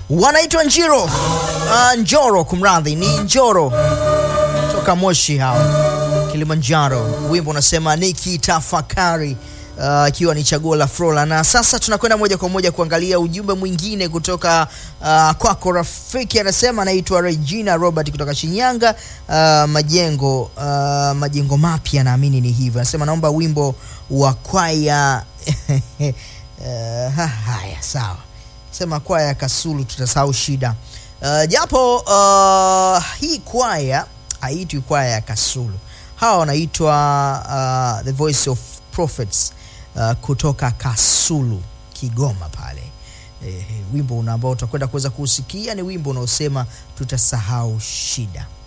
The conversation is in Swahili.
wanaitwa Njiro uh, Njoro, kumradhi, ni Njoro toka Moshi hao Kilimanjaro. Wimbo unasema nikitafakari, ikiwa uh, ni chaguo la Frola. Na sasa tunakwenda moja kwa moja kuangalia ujumbe mwingine kutoka uh, kwako rafiki, anasema anaitwa Regina Robert kutoka Shinyanga uh, majengo uh, majengo mapya, naamini ni hivyo. Anasema naomba wimbo wa kwaya uh, haya sawa, sema kwaya Kasulu, tutasahau shida uh, japo uh, hii kwaya haitwi kwaya ya Kasulu hawa wanaitwa uh, The Voice of Prophets uh, kutoka Kasulu Kigoma pale. Eh, wimbo ambao utakwenda kuweza kuusikia ni wimbo unaosema tutasahau shida.